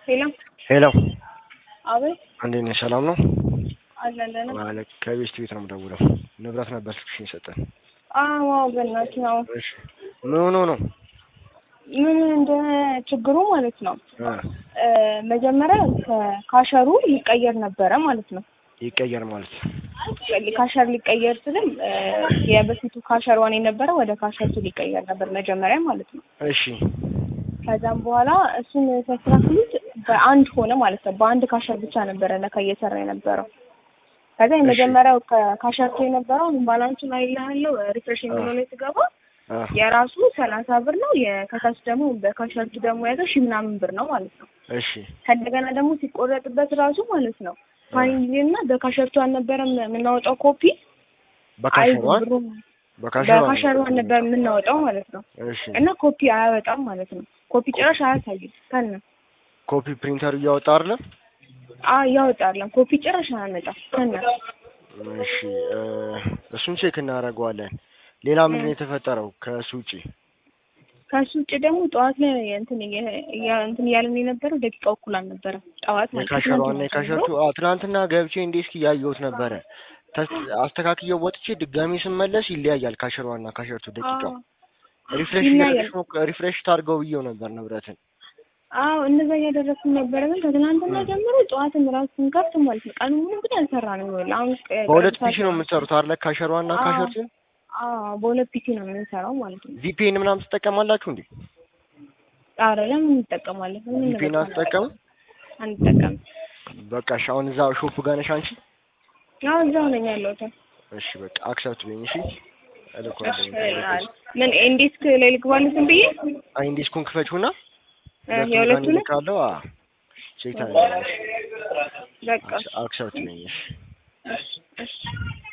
ሄሎ ሄሎ አቤት እንዴት ነሽ? ሰላም ነው? አለን ደህና ማለት ከቤስት ቤት ነው የምደውለው። ንብረት ነበር ስልክሽን የሰጠን። አዎ በእናትህ ነው እሺ ምን ሆኖ ነው? ምን እንደ ችግሩ ማለት ነው እ እ መጀመሪያ ከካሸሩ ሊቀየር ነበረ ማለት ነው ይቀየር ማለት ካሸር ሊቀየር ስልም እ የበፊቱ ካሸር ዋን የነበረ ወደ ካሸርቱ ሊቀየር ነበር መጀመሪያ ማለት ነው እሺ ከዛም በኋላ እሱን ሲያስተካክሉት በአንድ ሆነ ማለት ነው በአንድ ካሸር ብቻ ነበረ ለካ እየሰራ የነበረው ከዛ የመጀመሪያው ከካሸርቱ የነበረው ባላንሱ ላይ ያለው ሪፍሬሽ የሚለው ላይ ስገባ አ የራሱ ሰላሳ ብር ነው የከታች ደግሞ በካሸርቱ ደግሞ ያዘው ሺህ ምናምን ብር ነው ማለት ነው እሺ ከእንደገና ደግሞ ሲቆረጥበት ራሱ ማለት ነው ፋይል እና በካሸርቱ አልነበረም የምናወጣው ኮፒ አይ በካሸሯን ብሩ በካሸሯን በካሸሯን ነበር የምናወጣው ማለት ነው እሺ እና ኮፒ አያወጣም ማለት ነው ኮፒ ጭራሽ አያሳይም ከነ ኮፒ ፕሪንተር እያወጣ አይደለም? አ ያወጣለን ኮፒ ጭራሽ አያመጣም ከነ እሺ እ እሱን ቼክ እናደርገዋለን። ሌላ ምንድን ነው የተፈጠረው ከእሱ ውጪ? ከሱ ውጭ ደግሞ ጠዋት ላይ እንትን እየ- እያ- እንትን እያለን የነበረው ደቂቃው እኩል አልነበረም ጠዋት ማለት ነው። የካሸሯና ትናንትና የካሸርቱ ጀምሮ አዎ፣ ትናንትና ገብቼ እንዴ እስኪ ያየሁት ነበረ። ተስ- አስተካክየው ወጥቼ ድጋሚ ስመለስ ይለያያል ካሸሯና ካሸርቱ ደቂቃው። አዎ ሪፍሬሽ ይለያያል። እያደረግሽ ሞክ- ሪፍሬሽ ታድርገው ብዬው ነበር ንብረትን። አዎ እንደዛ እያደረግኩ ነበረ። ግን ከትናንትና ጀምሮ ጠዋትም ራሱ ስንከፍት ማለት ነው ቀኑ ሙሉ እንግዲህ አልሰራንም። ይኸውልህ አሁን ቀ- በሁለት ቀጥታ ፒሲ ነው የምትሰሩት አይደለ? ካሸሯና አዎ። ካሸርቱን አዎ በሁለት ፒሲ ነው የምንሰራው ማለት ነው። ቪፒኤን ምናምን ትጠቀማላችሁ እንዴ? ኧረ ለምን እንጠቀማለን? ምን ቪፒኤን አትጠቀሙ? አንጠቀም። በቃ እሺ፣ አሁን እዛ ሾፕ ጋር ነሽ አንቺ? አዎ እዛው ነኝ ያለሁት። እሺ በቃ አክሰፕት በይኝ እሺ። እሺ እልኳለሁ። ምን ኤንዲስክ ላይ ልግባልህ ዝም ብዬ አይ ዲስኩን ክፈችውና እ የሁለቱንም ካለው አ ቼክ ታደርጊያለሽ። በቃ አክሰፕት በይኝ እሺ። እሺ እሺ